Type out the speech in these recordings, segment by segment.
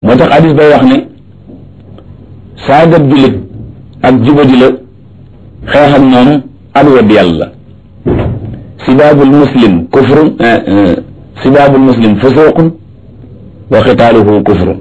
moo tax hadis bay wax ne saagat jullit ak jubadi la xeex ak moom ak wedd yàlla sibaabul muslim kufrun sibaabul muslim fusuqun wa xitaaluhu kufrun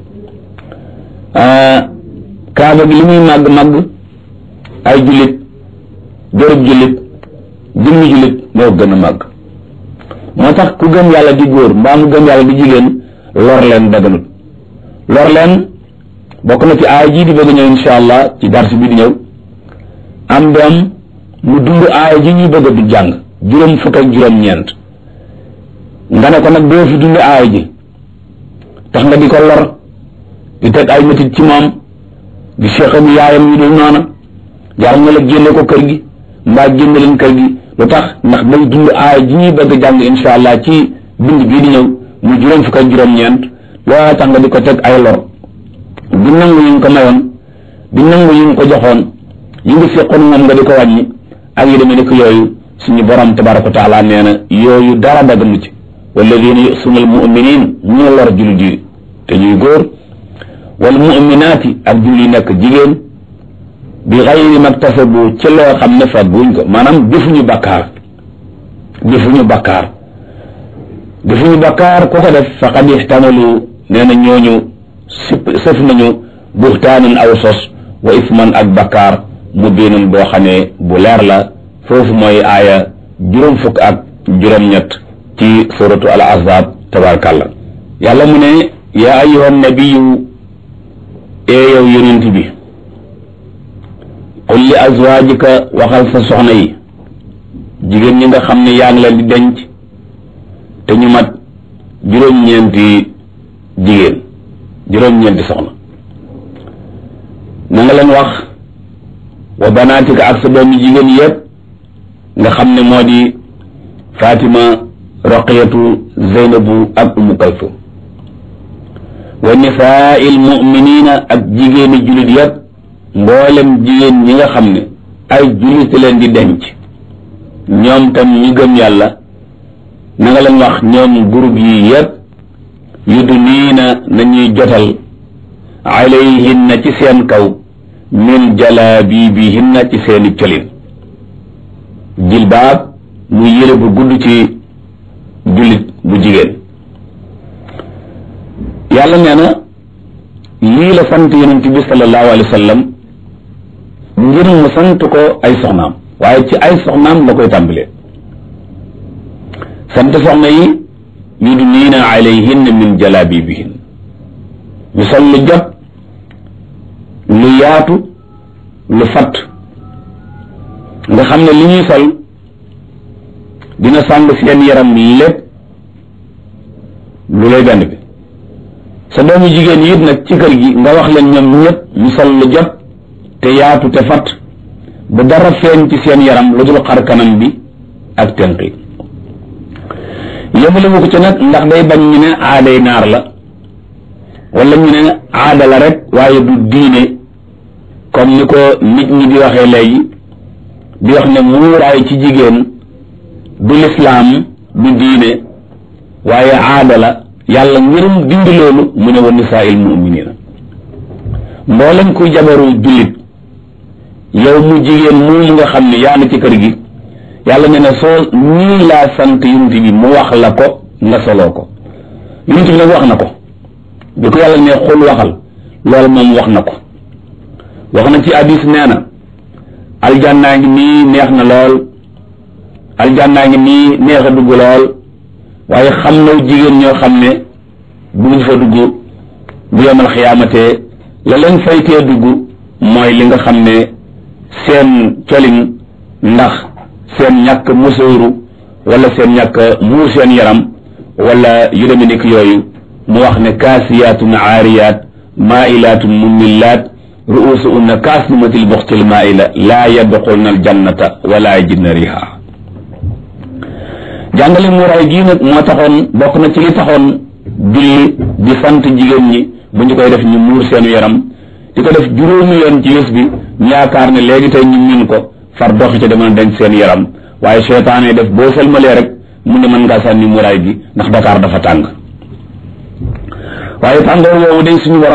kaaba gi li muy màgg màgg ay jullit jërëb jullit jëmmi jullit moo gën a màgg moo tax ku gëm yàlla di góor mbaa mu gëm yàlla di jigéen lor leen daganut lor leen bokk na ci aaya jii di bëgg ñëw insha allah ci dars bi di ñëw am doom mu dund aaya ji ñuy bëgg du jàng juróom fukk ak juróom ñeent nga ne ko nag doo fi dund aaya ji tax nga di ko lor di teg ay métit ci moom di seexam yaayam yu dul noona jar nga la génne ko kër gi mbaa génne leen kër gi lu tax ndax day dund aaya ji ñuy bëgg jàng insha allah ci bind bii di ñëw mu juróom fukk ak juróom ñeent loola tax nga di ko teg ay lor di nangu yi nga ko mayoon di nangu yi nga ko joxoon yi nga seqoon moom nga di ko wàññi ak yi demee ni ko yooyu suñu borom tabaraka wa taala nee na yooyu dara daganu ci walladina yusuna al muminin ñu lor jullit yi te ñuy góor wal muminaati ak jullit yi nekk jigéen bi xayri maktasabu ci loo xam ne fagguñ ko maanaam defuñu bakkaar defuñu bakkaar defuñu bakkaar ku ko def faqad ihtamalu nee na ñooñu sip sëf nañu buxtaanan aw sos wa isman ak bakkaar mu biinun boo xamee bu leer la foofu mooy aaya juróom fukk ak juróom-ñett ci suratu al ahzab tabarakallah yàlla mu ne yaa ayyuhan nabiyu ee yow yonent bi qul li azwaajika waxal sa soxna yi jigéen ñi nga xam ne yaa ngi leen di denc te ñu mat juróom-ñeenti jigéen juróom-ñeenti soxna na nga leen wax wa banaatika ak sa doomi jigéen yépp nga xam ne moo di Fatima Roqiyatu Zeynabu ak Umu Kalsum wa nisaa'il mu'minina ak jigéeni jullit yépp mboolem jigéen ñi nga xam ne ay jullit leen di denc ñoom tam ñi gëm yàlla na nga leen wax ñoom groupe yi yépp yudniina nañuy jotal alayhinna ci seen kaw min jalaabibihinna ci seeni colin jilbaab muy yére bu gudd ci jullit bu jigéen yàlla nee na lii la sant yonent bi sallallahu alayhi wa sallam ngir mu sant ko ay soxnaam waaye ci ay soxnaam la koy tàmbalee sant soxna yi yudniina alayhinna min jalaabibihin ñu sol lu jot lu yaatu lu fatt nga xam ne li ñuy sol dina sàng seen yaram lépp lu lay benn bi sa doomu jigéen yi it nag ci kër gi nga wax leen ñoom ñëpp ñu sol lu jot te yaatu te fatt ba dara feeñ ci seen yaram lu dul xar kanam bi ak tenq yi yëmale mu ko ci nag ndax day bañ ñu ne aaday naar la wala ñu ne aada la rek waaye du diine comme ni ko nit ñi di waxee léegi di wax ne muuraay ci jigéen du lislaam du diine waaye aada la yàlla ngirum dindi loolu mu ne wa nisaa'il mu'minina mboolem kuy jabaru jullit yow mu jigéen mu nga xam ne yaa na ci kër gi yàlla ne na soo nii laa sant yonent bi mu wax la ko nga soloo ko yonent bi nag wax na ko bi ko yàlla ne xul waxal loolu moom wax na ko wax na ci hadis nee na aljannaa ngi nii neex na lool aljannaa ngi nii neex a dugg lool waaye xam na jigéen ñoo xam ne buñ fa dugg bu yemal xiyaamatee la leen faytee dugg mooy li nga xam ne seen colin ndax seen ñàkk musóoru wala seen ñàkk muur seen yaram wala yu demee nekk yooyu mu wax ne kaasiyaatun aariyaat maailaatun mumillaat ruusuhunna kaasnimatil buxtil maaila laa yadxulna aljannata wala yajidna riha jàngale muuraay gii nag moo taxoon bokk na ci li taxoon julli di sant jigéen ñi bu ñu koy def ñu muur seenu yaram di ko def juróomi yoon ci bés bi ñu yaakaar ne léegi tey ñu min ko far doxi ca demal denc seen yaram waaye seytaane def boo selmalee rek mu ne mën ngaa sànni muuraay gi ndax Dakar dafa tàng waaye tàngoor woowu day suñu borom